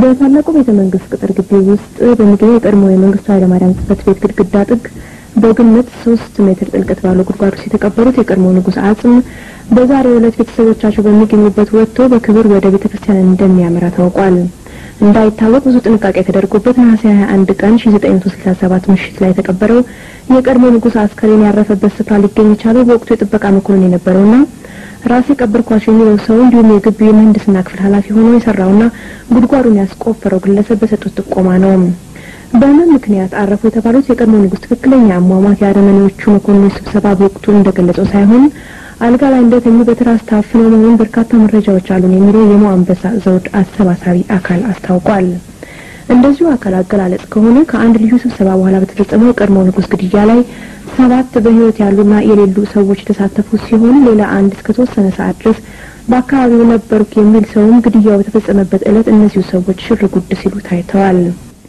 በታላቁ ቤተ መንግስት ቅጥር ግቢ ውስጥ በሚገኘው የቀድሞ የመንግስቱ ኃይለማርያም ጽህፈት ቤት ግድግዳ ጥግ በግምት ሶስት ሜትር ጥልቀት ባለው ጉድጓድ ውስጥ የተቀበሩት የቀድሞ ንጉሥ አጽም በዛሬው ዕለት ቤተሰቦቻቸው በሚገኙበት ወጥቶ በክብር ወደ ቤተ ክርስቲያን እንደሚያመራ ታውቋል። እንዳይታወቅ ብዙ ጥንቃቄ ተደርጎበት ነሐሴ 21 ቀን 1967 ምሽት ላይ የተቀበረው የቀድሞ ንጉሥ አስከሬን ያረፈበት ስፍራ ሊገኝ የቻለው በወቅቱ የጥበቃ መኮንን የነበረውና ራሴ ቀበርኳቸው የሚለው ሰው እንዲሁም የግቢው የምህንድስና ክፍል ኃላፊ ሆኖ የሰራውና ጉድጓዱን ያስቆፈረው ግለሰብ በሰጡት ጥቆማ ነው። በምን ምክንያት አረፉ የተባሉት የቀድሞ ንጉሥ ትክክለኛ አሟሟት የአረመኔዎቹ መኮንኖች ስብሰባ በወቅቱ እንደገለጸው ሳይሆን አልጋ ላይ እንደተኙ በትራስ ታፍነው መሆኑን በርካታ መረጃዎች አሉን የሚለው የሞ አንበሳ ዘውድ አሰባሳቢ አካል አስታውቋል። እንደዚሁ አካል አገላለጽ ከሆነ ከአንድ ልዩ ስብሰባ በኋላ በተፈጸመው የቀድሞ ንጉሥ ግድያ ላይ ሰባት በሕይወት ያሉና የሌሉ ሰዎች የተሳተፉ ሲሆን ሌላ አንድ እስከ ተወሰነ ሰዓት ድረስ በአካባቢው ነበርኩ የሚል ሰውም ግድያው በተፈጸመበት ዕለት እነዚሁ ሰዎች ሽር ጉድ ሲሉ ታይተዋል።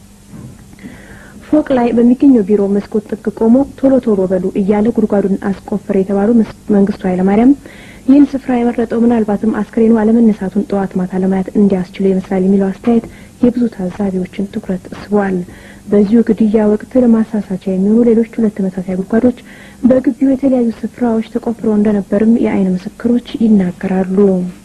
ፎቅ ላይ በሚገኘው ቢሮ መስኮት ጥግ ቆሞ ቶሎ ቶሎ በሉ እያለ ጉድጓዱን አስቆፈረ የተባለው መንግስቱ ኃይለማርያም ይህን ስፍራ የመረጠው ምናልባትም አስክሬኑ አለመነሳቱን ጠዋት ማታ ለማየት እንዲያስችሉ ይመስላል የሚለው አስተያየት የብዙ ታዛቢዎችን ትኩረት ስቧል። በዚሁ ግድያ ወቅት ለማሳሳቻ የሚሆኑ ሌሎች ሁለት ተመሳሳይ ጉድጓዶች በግቢው የተለያዩ ስፍራዎች ተቆፍረው እንደነበርም የዓይን ምስክሮች ይናገራሉ።